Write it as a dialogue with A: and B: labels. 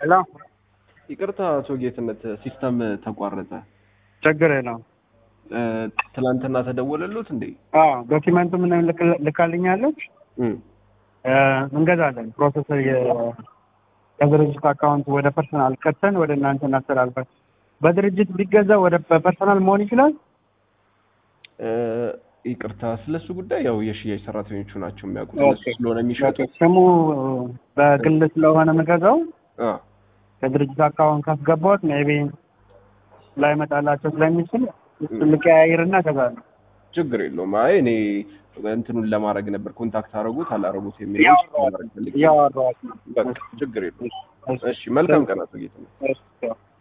A: ሄሎ
B: ይቅርታ አቶ ጌትነት ሲስተም ተቋረጠ።
A: ችግር የለውም።
B: እ፣ ትናንትና ተደወለሉት እንዴ?
A: አዎ ዶኪመንቱ ምን ልክ- ልካልኛለች
B: እም፣
A: እ፣ እንገዛለን። ፕሮሰስ ከድርጅት አካውንት ወደ ፐርሰናል ከተን ወደ እናንተ እናስተላልፋል። በድርጅት ቢገዛ ወደ በፐርሰናል መሆን ይችላል።
B: እ፣ ይቅርታ ስለሱ ጉዳይ ያው የሽያጭ ሰራተኞቹ ናቸው የሚያውቁት እነሱ
A: ኦኬ።
B: ስለሆነ የሚሸጡት።
A: ስሙ በግል ስለሆነ የምገዛው
B: አ፣
A: ከድርጅት አካውንት ካስገባሁት ሜቢ ላይመጣላቸው ስለሚችል እሱን ልቀያይርና እገዛለሁ።
B: ችግር የለውም። አይ እኔ እንትኑን ለማድረግ ነበር ኮንታክት አደረጉት አላረጉት የሚለው
A: እያወራኋት
B: ለማድረግ ፈልጌ ነው።
A: እያወራኋት ነው።
B: በቃ ችግር የለውም። እሺ መልካም ቀን አቶ ጌትነት።
A: እሺ